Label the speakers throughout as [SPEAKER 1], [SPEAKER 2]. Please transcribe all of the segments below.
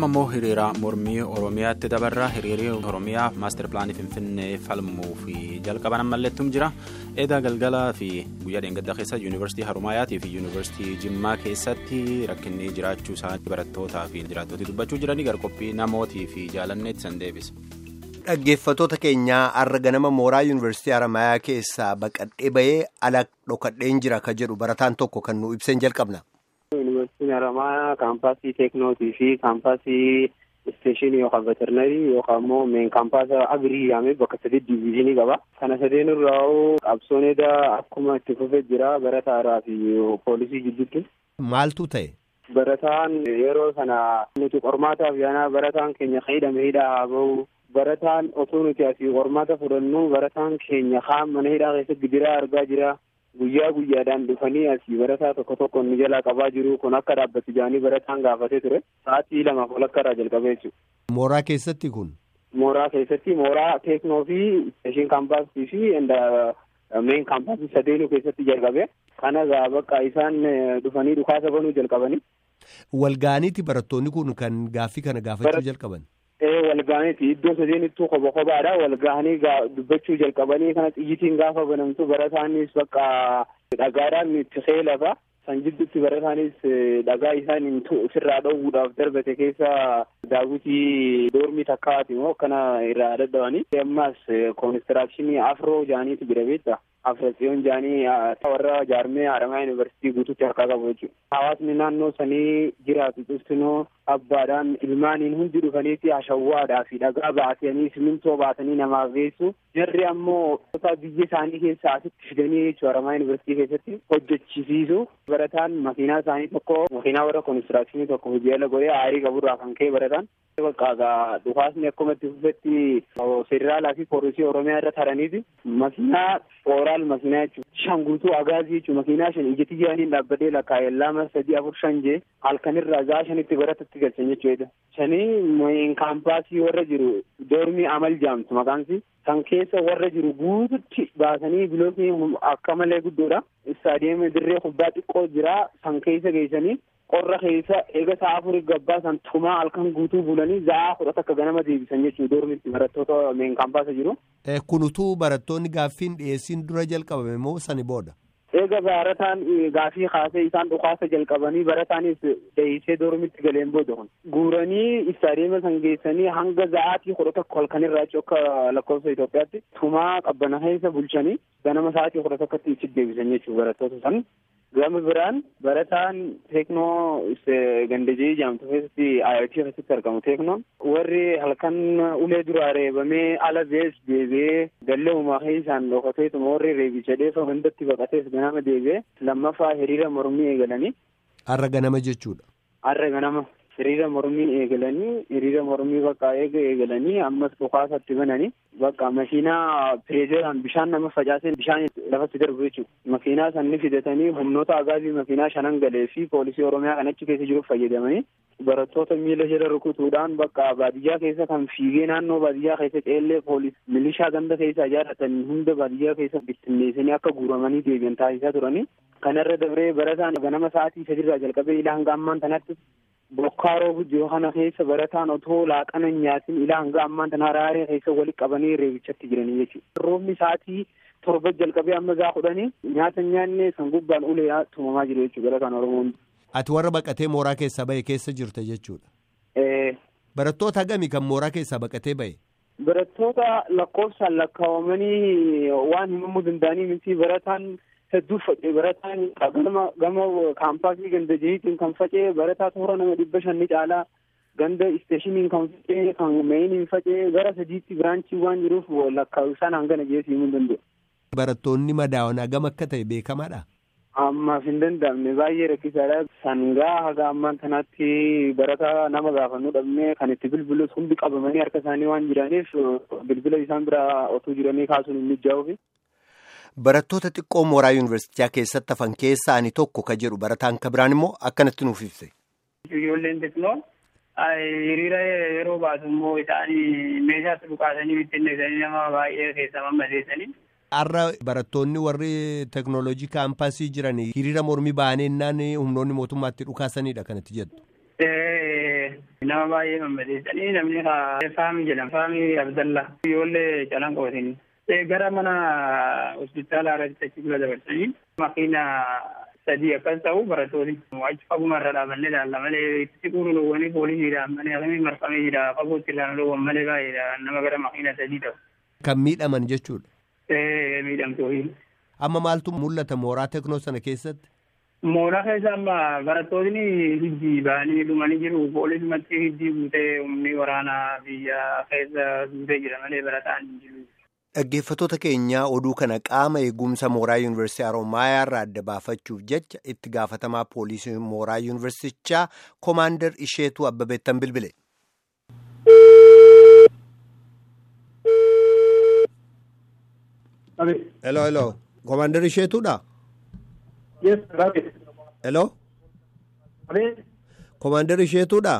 [SPEAKER 1] amma immoo hiriira mormii oromiyaatti dabarra hiriirri oromiyaa maastar pilaanii finfinnee falmuu fi jalqaban ammalleettum jira eedaa galgalaa fi guyyaa dheengaddaa keessa yuunivarsiitii harumaayaatii fi yuunivarsiitii jimmaa keessatti rakkinni jiraachuu isaanii barattootaa fi jiraattootii dubbachuu jiranii garqophii namootii fi jaalanneetti san deebisa.
[SPEAKER 2] Dhaggeeffattoota keenyaa har'a ganama mooraa yuunivarsiitii Haramaayaa keessaa baqadhee bahee ala dhokadheen jira ka jedhu barataan tokko kan nu ibseen jalqabna.
[SPEAKER 3] Yuunivarsiitiin Haramaayaa kaampaasii teeknootii fi kaampaasii isteeshinii yookaan veterinarii yookaan immoo meen kaampaasa agirii yaamee bakka sadii diviizhinii qaba. Kana sadeen irraa qabsoon edaa akkuma itti fufee jira barataaraa fi poolisii gidduutti.
[SPEAKER 2] Maaltu ta'e?
[SPEAKER 3] Barataan yeroo sana nuti qormaataaf yaanaa barataan keenya hidhame hidhaa haa bahu. Barataan otoo nuti asii qormaata fudhannu barataan keenya kaan mana hidhaa keessatti gidiraa argaa jira. Guyyaa guyyaadhaan dhufanii asii barataa tokko tokko nu jalaa qabaa jiru kun akka dhaabbatu jaanii barataan gaafatee ture. Sa'aatii lamaaf ol akka irraa jalqabee jechuudha.
[SPEAKER 2] Mooraa keessatti kun?
[SPEAKER 3] Mooraa keessatti mooraa teeknoo fi isteeshin kaampaasii fi meen kaampaasii sadeenuu keessatti jalqabe. Kana gaa bakka isaan dhufanii dhukaasa banuu jalqabanii.
[SPEAKER 2] Walgaaniiti barattoonni kun kan gaaffii kana gaafachuu jalqaban?
[SPEAKER 3] walgaaniiti iddoo sadeenittuu koba kobaadha walgaanii dubbachuu jalqabanii kana xiyyitiin gaafa banamtu barataanis bakka dhagaadhaan itti seelafa san jidduutti barataanis dhagaa isaan ofirraa dhoowwuudhaaf darbate keessa daawwitii doormii takkaati immoo akkana irraa dadhabanii ammas koonistirakshinii afroo jaaniitu jira beekta afratsiyoon jaanii warra jaarmee haramaa yuunivarsiitii guutuutti harkaa qabu jechuudha. Hawaasni naannoo sanii jiraatu cuftinoo abbaadhaan ilmaaniin hundi dhufaniiti hashawwaadhaa fi dhagaa baatanii simintoo baatanii namaaf geessu. Jarri ammoo biyya isaanii keessaa asitti fidanii jechuudha haramaa yuunivarsiitii keessatti hojjechisiisu. Barataan makiinaa isaanii tokko makiinaa warra koonistirakshinii tokko hojii ala godhee aarii qaburraa kan ka'e barataan. Bakka dhukaasni akkuma itti fufetti federaalaa fi poolisii oromiyaa irra taraniiti makiinaa ooraal makiinaa jechuudha. Shan guutuu agaazii jechuudha makiinaa shan ijatti jiraniin dhaabbatee lakkaa'ee lama sadii afur shan jee halkanirraa gaa shanitti baratatti galchan jechuudha. Shanii kaampaasii warra jiru doormii amal jaamtu maqaansi kan keessa warra jiru guututti baasanii bilookii akka malee guddoodha. Istaadiyeemii dirree kubbaa xiqqoo jira san keessa geessanii qorra keessa eega sa'a afurii gabbaa san tumaa halkan guutuu bulanii za'aa kudha takka ganama deebisan jechuudha doormitti barattoota meen kaampaasa jiru.
[SPEAKER 2] Kun utuu barattoonni gaaffiin dhiyeessiin dura jalqabame moo sani booda?
[SPEAKER 3] Eega barataan gaaffii kaasee isaan dhukaasa jalqabanii barataanis deeysee doormitti galeen booda kun guuranii istaadiyeema san geessanii hanga za'aatii kudha tokko halkanirraa akka lakkoofsa Itoophiyaatti tumaa qabbana keessa bulchanii ganama sa'aatii kudha tokkotti itti deebisan jechuudha barattoota san. Gama biraan barataan teeknoo gandajee jaamtu keessatti IIT keessatti argamu teeknoon warri halkan ulee duraa reebamee ala bees deebi'ee gallee uumaa keessaan dhokateetuma warri reebicha dheefa hundatti baqatees ganama deebi'ee lammaffaa hiriira mormii eegalanii.
[SPEAKER 2] Har'a ganama jechuudha.
[SPEAKER 3] Har'a ganama hiriira mormii eegalanii hiriira mormii bakka eega eegalanii ammas dhukaasatti bananii bakka makiinaa pireezeeraan bishaan nama facaaseen bishaan lafatti darbu jechuudha. Makiinaa sanni fidatanii humnoota agaazii makiinaa shanan galee fi poolisii oromiyaa kan achi keessa jiruuf fayyadamanii barattoota miila jala rukutuudhaan bakka baadiyyaa keessa kan fiigee naannoo baadiyyaa keessa ceellee poolis milishaa ganda keessa ijaarratan hunda baadiyyaa keessa bittinneessanii akka guuramanii deebi'an taasisaa turanii kanarra dabree barataan ganama sa'aatii sadirraa jalqabee ilaa hanga ammaan tanatti bokkaa roobu jiru kana keessa barataan otoo laaqana nyaatin ilaa hanga ammaan tana raaree keessa walitti qabanii reebichatti jiranii jechuudha. Roobni sa'aatii torba jalqabee amma gaa kudhanii nyaata nyaanne san gubbaan ulee tumamaa jiru jechuudha barataan Oromoon.
[SPEAKER 2] Ati warra baqatee mooraa keessaa bahe keessa jirte jechuudha. Barattoota hagamii kan mooraa keessaa baqatee bahe?
[SPEAKER 3] Barattoota lakkoofsaan lakkaawamanii waan himamuu danda'anii miti barataan hedduu faca'e barataan gama gama kaampaasii ganda jihiitiin kan faca'e barataa toora nama dhibba shanni caalaa ganda isteeshiniin kan faca'e kan meeyiniin faca'e gara sadiitti biraanchii waan jiruuf lakkaa'u isaan hangana jeesii himuu danda'u.
[SPEAKER 2] Barattoonni madaa'an hagam akka ta'e beekamaadha.
[SPEAKER 3] Ammaaf hin danda'amne baay'ee rakkisaadha. Sangaa haga ammaan kanaatti barataa nama gaafannuu dhabnee kan itti bilbilus hundi qabamanii harka isaanii waan jiraniif bilbila isaan biraa otuu jiranii kaasuun hin mijaa'uufi.
[SPEAKER 2] Barattoota xiqqoo mooraa yuunivarsiitii keessatti hafan keessaa ani tokko ka jedhu barataan ka biraan immoo akkanatti nuuf ibse.
[SPEAKER 4] Ijoolleen xiqqoo hiriira yeroo baatu immoo isaan meeshaatti dhukaasanii bittinneessanii nama baay'ee keessa mammadeessanii.
[SPEAKER 2] Har'a barattoonni warri teeknooloojii kaampaasii jiran hiriira mormii baanennaan humnoonni mootummaatti dhukaasanidha kanatti jettu.
[SPEAKER 4] Nama baay'ee mammadeessanii namni Faamii jedhama. Faamii Abdallaa. Ijoollee calan qabatanii. Gara mana hospitaala irratti achi bira dabarsanii makiina sadii akkas ta'u barattoonni achi faguma irra dhaabannee ilaalla malee itti qurunuwwanii poolisiidhaan malee akkamii marfamee jira fagootti ilaaluun malee baay'eedha nama gara makiina sadii ta'u.
[SPEAKER 2] Kan miidhaman jechuudha.
[SPEAKER 4] Miidhamtooyi.
[SPEAKER 2] Amma maaltu mul'ata mooraa teknoo sana keessatti?
[SPEAKER 4] Mooraa keessa amma barattoonni hijii ba'anii dhumanii jiru. Poolisumatti hijii guutee humni waraanaa biyya keessa guutee jira malee barataan hin jiru.
[SPEAKER 2] Dhaggeeffattoota keenyaa oduu kana qaama eegumsa mooraa yuunivarsiitii Haroomayaa irraa adda baafachuuf jecha itti gaafatamaa poolisii mooraa yuunivarsiitichaa koomaandar isheetu abbabeettan bilbile. Hello, hello. Koomaandar isheetudha?
[SPEAKER 3] Yes, Rabi.
[SPEAKER 2] Hello? Koomaandar isheetudha?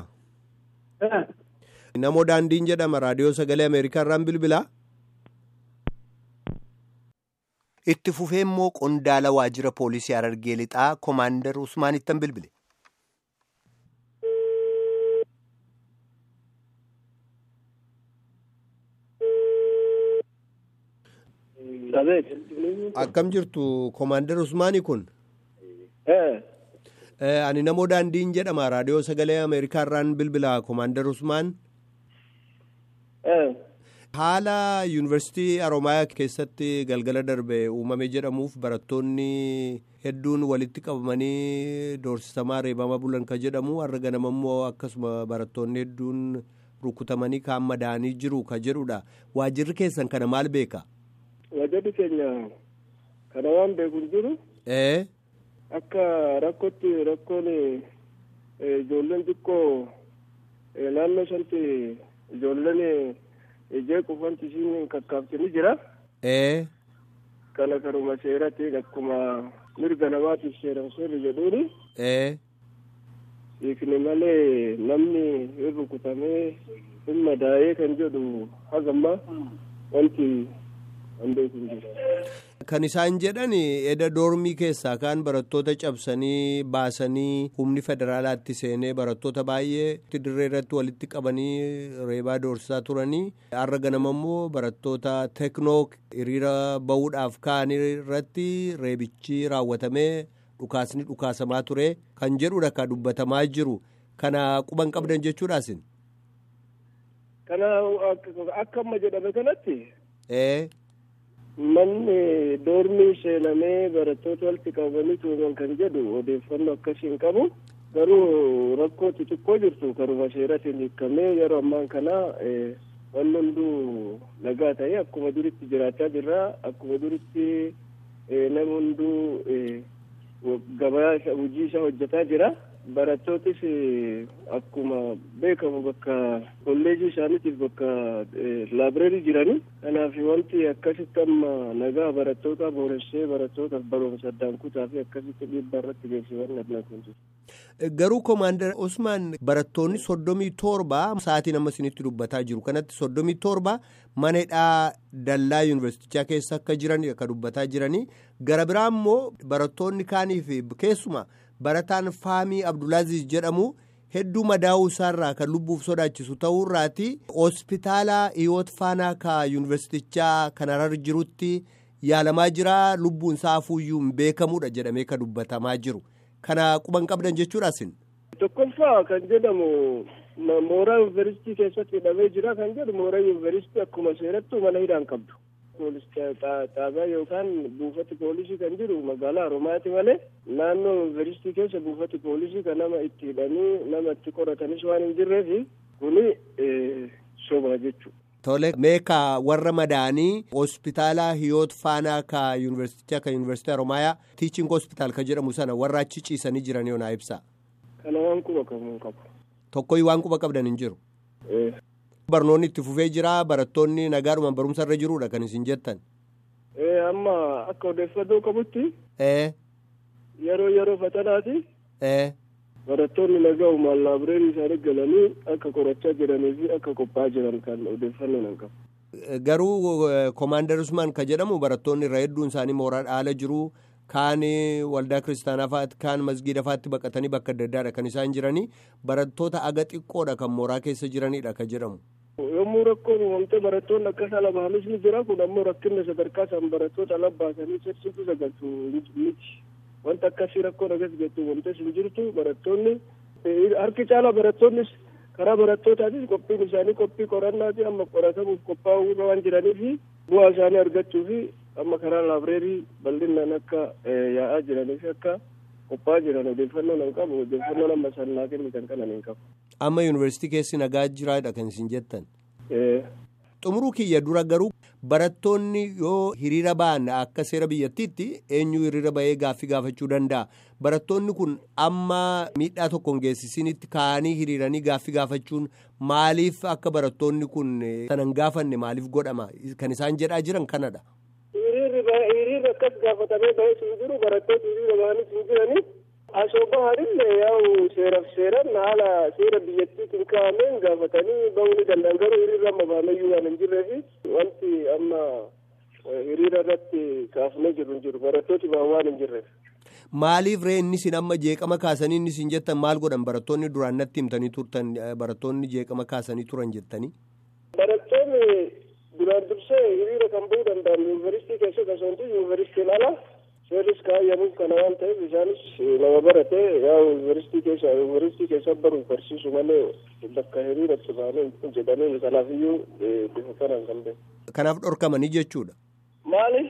[SPEAKER 2] Namoo daandiin jedhama raadiyoo sagalee Ameerikaa irraan bilbilaa? Itti fufee immoo qondaala waajjira poolisii Harargee lixaa koomaandar Usmaanittan bilbile. Akkam jirtu koomaandar Usmaanii kun? Ani namoo daandiin jedhama raadiyoo sagalee Ameerikaa irraan bilbilaa koomaandar Usmaan. Haala yuunivarsiitii Haroomayaa keessatti galgala darbe uumame jedhamuuf barattoonni hedduun walitti qabamanii doorsisamaa reebamaa bulan ka jedhamu har'a ganama immoo akkasuma barattoonni hedduun rukutamanii kaan madaanii jiru ka jedhudha. Waajjirri keessan kana maal beeka?
[SPEAKER 3] Waajjirri keenya kana waan beeku hin jiru.
[SPEAKER 2] Ee.
[SPEAKER 3] Akka rakkootti rakkoon ijoolleen xiqqoo naannoo sanatti ijoolleen. ijee qufanti ishiin kakkaabsanii jira.
[SPEAKER 2] Ee.
[SPEAKER 3] Kana karuma seeratti akkuma mirga namaatiif seeran seerri jedhuuni.
[SPEAKER 2] Ee.
[SPEAKER 3] Hiikni malee namni hin rukutamee hin madaa'ee kan jedhu hagamma wanti an beeku hin jiru.
[SPEAKER 2] Kan isaan jedhan eda doormii keessaa kaan barattoota cabsanii baasanii humni federaalaatti seenee barattoota baay'ee dirree irratti walitti qabanii reebaa doorsisaa turanii har'a ganama immoo barattoota teknoo hiriira bahuudhaaf ka'an irratti reebichi raawwatamee dhukaasni dhukaasamaa ture kan jedhudha kan dubbatamaa jiru kana quban qabdan jechuudhaasin.
[SPEAKER 3] Kana akka amma jedhame kanatti.
[SPEAKER 2] Ee.
[SPEAKER 3] Manni doormii seenamee barattoota walitti qabanii tuuman kan jedhu odeeffannoo akkasii hin qabu. Garuu rakkoo xixiqqoo jirtu karuma seeratiin hiikamee yeroo ammaan kana wanni hunduu nagaa ta'ee akkuma duritti jiraachaa jirra. Akkuma duritti nama hunduu gabaa hojii isaa hojjetaa jira. Barattootis akkuma beekamu bakka kolleejii isaaniitiif bakka laabireerii jiranii. Kanaaf wanti akkasitti amma nagaa barattootaa booressee barattootaaf barumsa addaan kutaa fi akkasitti dhiibbaa irratti geessisan adda kun
[SPEAKER 2] Garuu koomaandar Usmaan barattoonni soddomii torba sa'aatiin amma isinitti dubbataa jiru kanatti soddomii torba mana hidhaa dallaa yuunivarsiitichaa keessa akka jiran akka dubbataa jiranii gara biraa immoo barattoonni kaaniif keessuma. barataan faamii abdulaaziz jedhamu hedduu madaa'uu isaarraa kan lubbuuf sodaachisu ta'uurraati hospitaala hiyoot faanaa ka yuunivarsiitichaa kan harar jirutti yaalamaa jira lubbuun isaa hafuuyyuu hin beekamudha jedhamee kan dubbatamaa jiru kana quban qabdan jechuudhaasin.
[SPEAKER 3] tokkoffaa kan jedhamu mooraa yuunivarsiitii keessatti hidhamee jira kan jedhu mooraa yuunivarsiitii akkuma seerattu mana hidhaan qabdu. poolis xaabaa yookaan buufati poolisii kan jiru magaalaa Oromiyaati malee naannoo yuunivarsiitii keessa buufati poolisii kan nama itti hidhanii nama itti qoratanis waan hin jirreef kuni soba jechuudha.
[SPEAKER 2] Tole meeqa warra madaanii hospitaala hiyoot faanaa ka yuunivarsiitichaa ka yuunivarsiitii Oromiyaa tiiching hospitaal ka jedhamu sana warra achi ciisanii jiran yoo naa ibsa.
[SPEAKER 3] Kana waan quba qabu qabu.
[SPEAKER 2] Tokkoyyuu waan quba qabdan hin jiru. Barnoonni itti fufee jira barattoonni nagaadhumaan barumsa irra jiruudha kan isin jettan.
[SPEAKER 3] Amma akka odeeffannoo qabutti.
[SPEAKER 2] Ee.
[SPEAKER 3] Yeroo yeroo fatanaati.
[SPEAKER 2] Ee.
[SPEAKER 3] Barattoonni nagaa'umaan laabireerii isaanii galanii akka qorachaa jiranii fi akka qophaa'aa jiran kan odeeffannoo nan qabu.
[SPEAKER 2] Garuu koomaandar Usmaan kan jedhamu barattoonni irra hedduun isaanii mooraa dhaala jiru kaan waldaa kiristaanaa fa'aatti kaan masgiida fa'aatti baqatanii bakka adda addaadha kan isaan jiranii barattoota aga xiqqoodha kan mooraa keessa jiranidha kan jedhamu.
[SPEAKER 5] yommuu rakkoon uumamte barattoonni akka isa labaanis ni jira kun ammoo rakkinna sadarkaa isaan barattoota labbaasanii sirsiisu sagaltu miti wanta akkasii rakkoon agas jettu uumamtes hin jirtu barattoonni harki caala barattoonnis karaa barattootaatiis qophiin isaanii qophii qorannaati amma qoratamuuf qophaa'uu irra waan jiranii fi bu'aa isaanii argachuu fi amma karaa laabireerii bal'inaan akka yaa'aa jiranii fi akka qophaa'aa jiran odeeffannoo nan qabu odeeffannoo amma sannaa kennitan kanan hin qabu.
[SPEAKER 2] amma yuunivarsiitii keessi nagaa jiraadha kan isin jettan. xumuruu kiyya dura garuu barattoonni yoo hiriira ba'an akka seera biyyattiitti eenyu hiriira ba'ee gaaffii gaafachuu danda'a barattoonni kun amma miidhaa tokkoon geessisinitti ka'anii hiriiranii gaaffii gaafachuun maaliif akka barattoonni kun sanan gaafanne maaliif godhama kan isaan jedhaa jiran kanadha.
[SPEAKER 5] hiriirri akkas gaafatamee ba'ee hin jiru barattoonni hiriira ba'anis hin jiranii. asooba haadhillee yaa'u seeraaf seeran haala seera biyyattiitiin kaa'ameen gaafatanii ba'uu ni danda'an garuu hiriirri amma ba'ameyyuu waan hin jirree fi wanti amma hiriira irratti kaafnee jiru hin jiru barattooti ba'an waan hin jirreef.
[SPEAKER 2] Maaliif ree inni isin amma jeeqama kaasanii inni isin jettan maal godhan barattoonni duraan natti himtanii turtan barattoonni jeeqama kaasanii turan jettanii.
[SPEAKER 5] Barattoonni duraan dursee hiriira kan ba'uu danda'an yuunivarsiitii keessatti osoo hin ta'in yuunivarsiitiin ala seerris kaayyamuuf kana waan ta'eef isaanis nama barate yaa yuunivarsiitii keessa yuunivarsiitii keessa baruuf barsiisu malee bakka hiriiratti baanee hin jedhanii kanaafiyyuu bifa kanaan kan beeku.
[SPEAKER 2] Kanaaf dhorkamanii jechuudha.
[SPEAKER 5] Maali?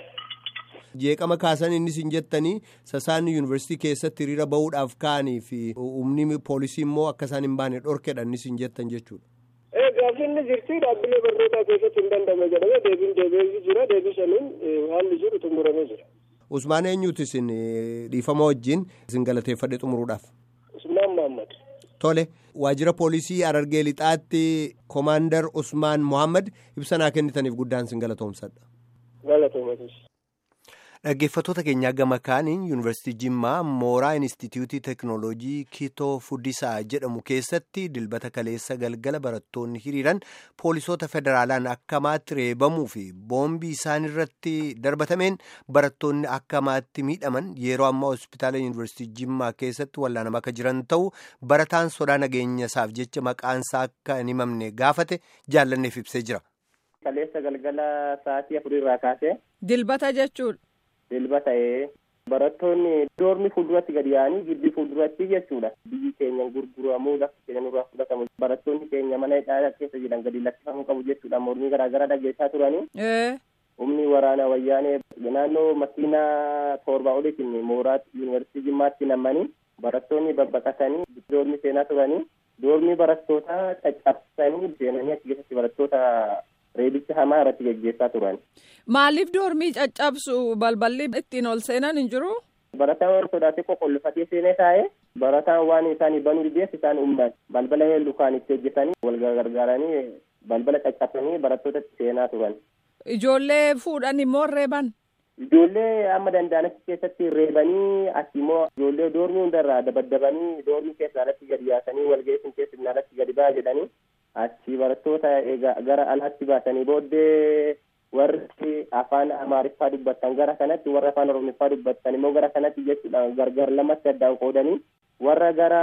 [SPEAKER 2] Jeeqama kaasan inni isin jettanii sasaanni yuunivarsiitii keessatti hiriira bahuudhaaf ka'anii fi humni poolisii immoo akka isaan hin baane dhorkedha inni isin jettan jechuudha.
[SPEAKER 5] Ee gaaffinni jirti dhaabbilee barnootaa keessatti hin dandame jedhamee deebiin deebi'ee jira deebii saniin haalli jiru xumuramee jira.
[SPEAKER 2] Usmaan eenyuuti isin dhiifama wajjin isin galateeffadhe xumuruudhaaf.
[SPEAKER 5] Usmaan Mahammad.
[SPEAKER 2] Tole waajjira poolisii Harargee Lixaatti Koomaandar Usmaan Mohaammed ibsa naa kennitaniif guddaan isin galatoomsadha.
[SPEAKER 5] Galatoomatis.
[SPEAKER 2] Dhaggeeffattoota keenyaa gama kaaniin yuunivarsiitii Jimmaa mooraa Inistituutii Teekinooloojii Kitoo Fuddisaa jedhamu keessatti dilbata kaleessa galgala barattoonni hiriiran poolisoota federaalaan akkamaatti reebamuu fi boombii isaan irratti darbatameen barattoonni akkamaatti miidhaman yeroo ammaa hospitaala yuunivarsiitii Jimmaa keessatti wallaanamaa akka jiran ta'u barataan sodaa nageenya isaaf jecha maqaansaa akka hin himamne gaafate jaallanneef ibsee jira.
[SPEAKER 6] Kaleessa galgala sa'aatii afurirraa kaasee.
[SPEAKER 7] Dilbata jechuudha.
[SPEAKER 6] Dilba ta'ee barattoonni doormi fuulduratti gadi yaa'anii gibbii fuulduratti jechuudha. Biyyi keenya gurguramuu lafti keenya nurraa fudhatamu barattoonni keenya mana hidhaa keessa jiran gadi lakkifamuu qabu jechuudha. Mormii garaagaraa dhageessaa turanii. Humni waraana wayyaanee naannoo makiinaa torbaa oliitiin mooraa yuunivarsiitii Jimmaatti nammanii barattoonni babbaqatanii doormi seenaa turanii doormi barattoota caccabsanii seenanii achi keessatti barattoota reebicha hamaa irratti geggeessaa turan.
[SPEAKER 7] Maaliif doormii caccabsu balballi ittiin ol seenan hin jiru?
[SPEAKER 6] Barataan sodaatee qoqqolfatee seenee taa'ee barataan waan isaan banuu dhibeef isaan uumman balbala lukaan itti hojjetanii wal gargaaranii balbala caccabsanii barattoota seenaa turan.
[SPEAKER 7] Ijoollee fuudhan immoo reeban?
[SPEAKER 6] Ijoollee amma danda'anitti keessatti reebanii as immoo ijoollee doormii hundarraa dabaddabanii doormii keessaa alatti gadi yaasanii walgeessin keessatti alatti gadi ba'a jedhanii achi barattoota egaa gara alaatti baasanii booddee warri afaan amaariffaa dubbattan gara kanatti warra afaan oromiffaa dubbattan immoo gara kanatti jechuudha gargar lamatti addaan qoodanii warra gara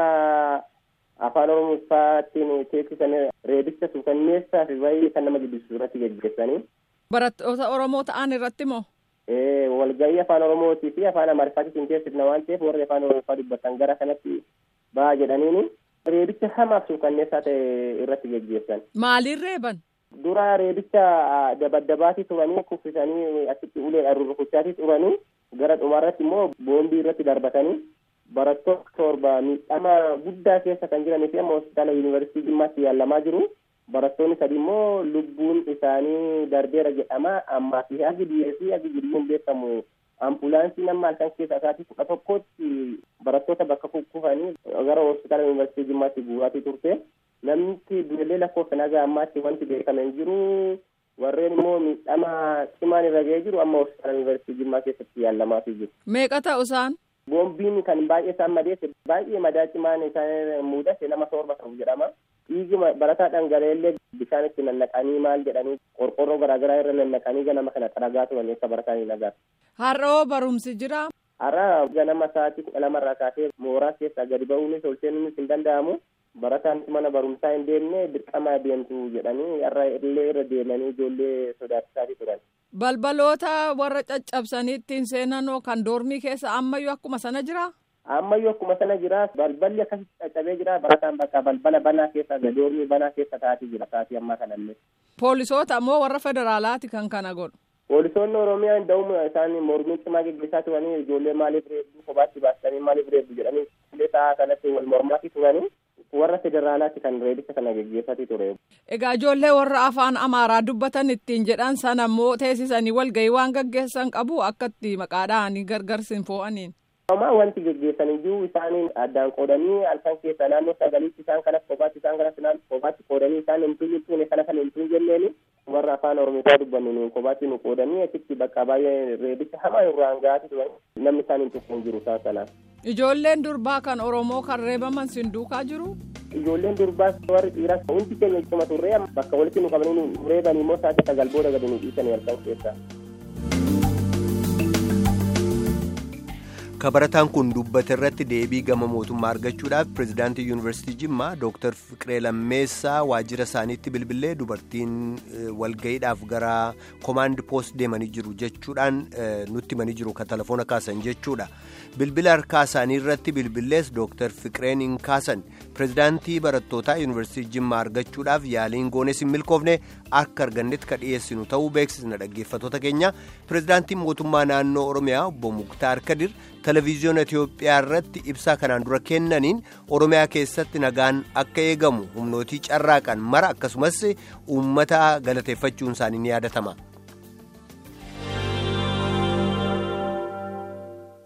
[SPEAKER 6] afaan oromiffaattiin teeksisan reebicha suukanneessaa fi baay'ee kan nama jibbisiisu irratti geggeessanii.
[SPEAKER 7] Barattoota Oromoo ta'an irratti moo?
[SPEAKER 6] walgahii afaan oromootii fi afaan amaariffaatiin teessifna waan ta'eef warri afaan oromiffaa dubbattan gara kanatti ba'a jedhaniini reebicha hamaaf suukanneessaa ta'e irratti geggeessan.
[SPEAKER 7] Maaliin reeban?
[SPEAKER 6] Dura reebicha dabaddabaatii turanii kuffisanii achitti ulee rukuchaatii turanii gara dhumaarratti immoo boombii irratti darbatanii barattoota torba miidhama guddaa keessa kan jiranii fi amma hospitaala yuunivarsiitii Jimmaatti yaalamaa jiru. barattoonni sadi immoo lubbuun isaanii darbeera jedhama ammaa fi hagi biyyee fi hagi jirbiin beekamu ambulaansiin amma halkan keessa isaatii kudha tokkotti barattoota bakka kukkufanii gara hospitaala yuunivarsiitii jimmaatti guuraatii turte namni dureellee lakkoofsa nagaa ammaatti wanti beekame hin jiru warreen immoo miidhama cimaan irra ga'ee jiru amma hospitaala yuunivarsiitii jimmaa keessatti yaallamaatii jiru.
[SPEAKER 7] Meeqa ta'u isaan?
[SPEAKER 6] Boombiin kan baay'ee isaan madeesse baay'ee madaa cimaan isaan mudate nama torba ta'u jedhama. dhiigi barataa dhangala'eellee bishaan itti nannaqanii maal jedhanii qorqorroo garaagaraa irra nannaqanii ganama kana xaragaa turan akka barataan hin agarre.
[SPEAKER 7] Har'oo barumsi jira.
[SPEAKER 6] Har'a ganama sa'aatii kudha lamarraa kaasee mooraa keessaa gadi ba'uunis ol seenuunis hin danda'amu. Barataan mana barumsaa hin deemne dirqama deemtu jedhanii har'a illee irra deemanii ijoollee sodaachisaa turan.
[SPEAKER 7] Balbaloota warra caccabsanii ittiin seenanoo kan doormii keessa ammayyuu akkuma sana jira?
[SPEAKER 6] Ammayyuu akkuma sana jira. Balballi akkasitti caccabee jira. Barataan bakka balbala banaa keessa doormii banaa keessa taa'atii jira. Taa'atii ammaa kanallee.
[SPEAKER 7] Poolisoota moo warra federaalaati kan kana godhu?
[SPEAKER 6] Poolisoonni Oromiyaa da'uma isaan mormii cimaa geggeessaa turanii ijoollee maaliif reebduu kophaatti baasanii maaliif reebdu jedhanii illee taa'aa kanatti wal mormaatii turanii warra federaalaatti kan reebicha kana geggeessatii ture.
[SPEAKER 7] Egaa ijoollee warra afaan Amaaraa dubbatan ittiin jedhan sana immoo teessisanii walgahii waan gaggeessan qabu akkatti maqaadhaan gargarsiin fo'aniin.
[SPEAKER 6] Homaa wanti geggeessan iyyuu isaaniin addaan qoodanii halkan keessa naannoo sagaliitti isaan kanas kophaatti isaan kanas kophaatti qoodanii isaan hin tuune kana kan hin tuun jenneeni warra afaan oromiyaa dubbannu nu kophaatti nu qoodanii achitti bakka baay'ee reebicha hamaa irraan ga'aati turan namni isaan hin tuqne hin jiru isaan sanaan.
[SPEAKER 7] Ijoolleen durbaa kan Oromoo kan reebaman sin duukaa jiru?
[SPEAKER 6] Ijoolleen durbaa warri dhiiraa hundi keenya cima turree bakka walitti nu qabanii nu reebanii immoo sa'aatii sagal booda gadi nu dhiisanii halkan keessaa.
[SPEAKER 2] kabarataan kun dubbate irratti deebii gama mootummaa argachuudhaaf pirezidaantii yuunivarsiitii jimmaa dooktar fiqiree lammeessaa waajjira isaaniitti bilbilee dubartiin walgayiidhaaf gara koomaand poost deemanii jiru jechuudhaan nutti himanii jiru kan telefoona kaasan jechuudha bilbila harkaa isaanii irratti bilbilees dooktar fiqireen hin kaasan pirezidaantii barattootaa yuunivarsiitii jimmaa argachuudhaaf yaaliin goones hin milkoofne akka argannetti ka dhiyeessinu ta'uu beeksisna dhaggeeffattoota keenya pirezidaantiin mootummaa naannoo oromiyaa obbo muktaar kadir televiziyoona itiyoophiyaa irratti ibsaa kanaan dura kennaniin oromiyaa keessatti nagaan akka eegamu humnootii carraaqan mara akkasumas uummata galateeffachuun isaanii ni yaadatama.